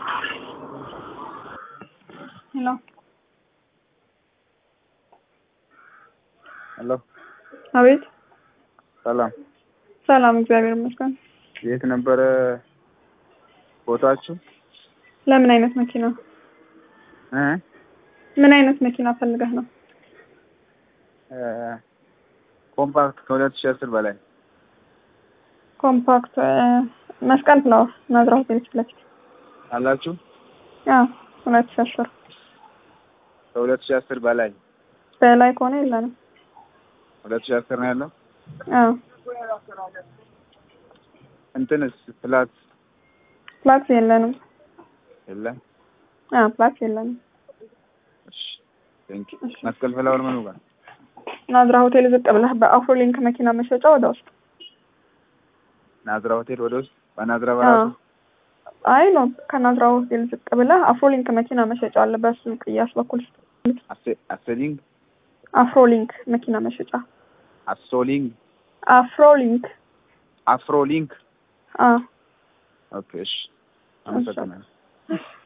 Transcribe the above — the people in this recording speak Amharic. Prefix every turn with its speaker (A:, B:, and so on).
A: ሄሎ
B: ሄሎ
A: አቤት።
B: ሰላም።
A: ሰላም፣ እግዚአብሔር ይመስገን።
B: የት ነበረ ቦታችሁ?
A: ለምን አይነት መኪና
B: እ
A: ምን አይነት መኪና ፈልገህ ነው?
B: እ ኮምፓክት ከሁለት ሺህ አስር በላይ
A: ኮምፓክት እ መስቀል ፍላወር ናዝራ ሆቴል ፊት ለፊት
B: አላችሁ?
A: አዎ፣ ሁለት ሺህ አስር
B: ከሁለት ሺህ አስር በላይ
A: በላይ ከሆነ የለንም።
B: ሁለት ሺህ አስር ነው ያለው።
A: አዎ፣
B: እንትንስ ፕላት
A: ፕላክስ የለንም።
B: የለም።
A: አዎ፣ ፕላክስ የለንም።
B: እሺ ቴንክ ዩ። መስቀል ፍላወር ምኑ ጋር?
A: ናዝራ ሆቴል ዝቅ ብለህ በአፍሮ ሊንክ መኪና መሸጫ ወደ ውስጥ
B: ናዝራ ሆቴል ወደ ውስጥ በናዝራ በራሱ
A: አይ ነው ከናዝራ ሆቴል ዝቅ ብለህ አፍሮ ሊንክ መኪና መሸጫ አለ። በሱ ቅያስ በኩል
B: አሴ- አሴሊንግ
A: አፍሮ ሊንክ መኪና መሸጫ
B: አሶሊንግ
A: አፍሮ ሊንክ
B: አፍሮ ሊንክ
A: አ
B: ኦኬ እሺ አመሰግናለሁ